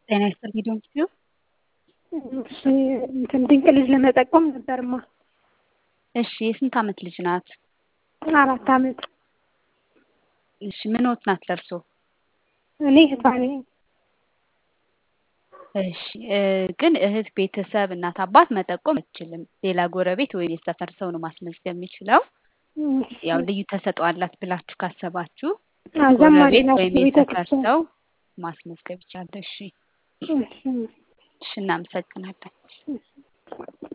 ጤና ይስጥልኝ ዶንኪዩ እሺ እንትን ድንቅ ልጅ ለመጠቆም ነበርማ። እሺ የስንት ዓመት ልጅ ናት? አራት ዓመት እሺ ምንዎት ናት ለእርሶ? እኔ እህቷ ነኝ። እሺ ግን እህት፣ ቤተሰብ፣ እናት፣ አባት መጠቆም አትችልም። ሌላ ጎረቤት ወይም የሰፈር ሰው ነው ማስመዝገብ የሚችለው። ያው ልዩ ተሰጥኦ አላት ብላችሁ ካሰባችሁ ዘማሪ ጎረቤት ናት ወይም የሰፈር ቤተክርስቲያን ሰው ማስመዝገብ ይቻላል። እሺ እሺ እሺ እናመሰግናለን።